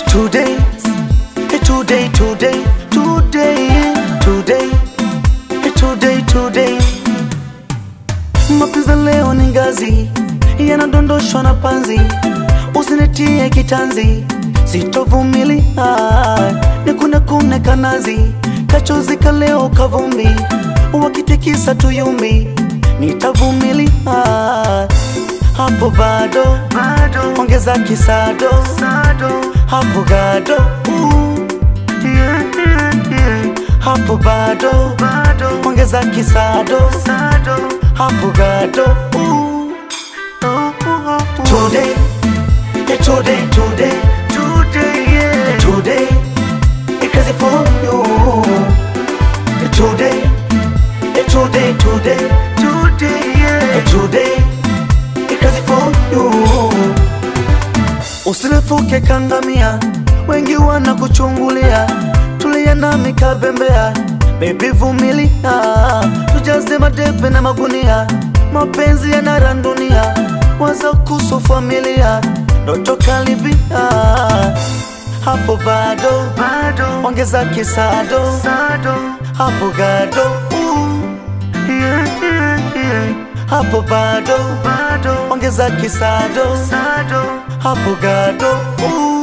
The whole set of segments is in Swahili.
today, eh, today, today, today, today, eh, today, today. Mapenzi leo ni ngazi yanadondoshwa na panzi, usinitie kitanzi, sitovumilia nikune kune kanazi, kachozi kaleo kavumbi, wakitikisa tuyumbi, nitavumilia hapo bado, ongeza kisado hapo gado uh, yeah, yeah, yeah. hapo bado, ongeza kisado hapo gado uh. Today, eh, today, today, today, yeah. Today, because it for you. Eh, Today, eh, today, today, today, yeah. Eh, Today, because it for you. Usirefuke kangamia, wengi wanakuchungulia, tulia nami kabembea, baby vumilia, tujaze madepe na magunia, mapenzi yanarandunia, waza kuhusu familia, ndoto karibia, hapo bado, ongeza kisado, hapo gado, uh, yeah, yeah, yeah. hapo bado, ongeza kisado, hapo gado, uh,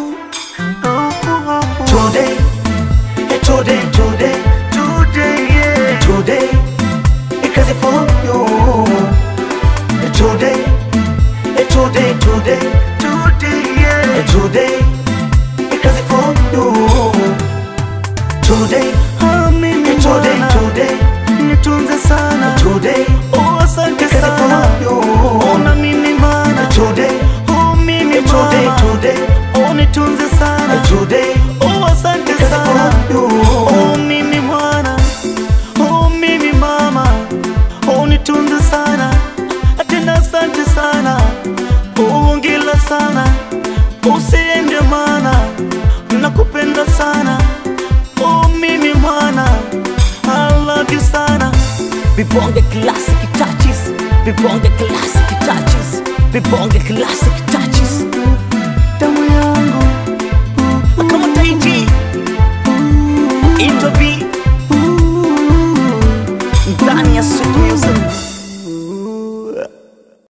Today, eh, today, today, today, yeah. Today, because it for you. Eh, Today, eh, today, today, today, yeah. Eh, Today, because it for you. Today, ah, mimi Eh, today, bwana, today. nitunze sana Today, oh, asante because it sana for you. ona mimi mana Today, oh, mimi today, mama today. oh, nitunze sana today, Oh, asante because it sana for you. Oh, mimi mwana Oh, mimi mama Oh, nitunze sana Tena asante sana Oh, ongela sana Usiende mana Nakupenda sana Oh, mimi mwana I love you sana Vibonge classic touches, vibonge classic touches, vibonge classic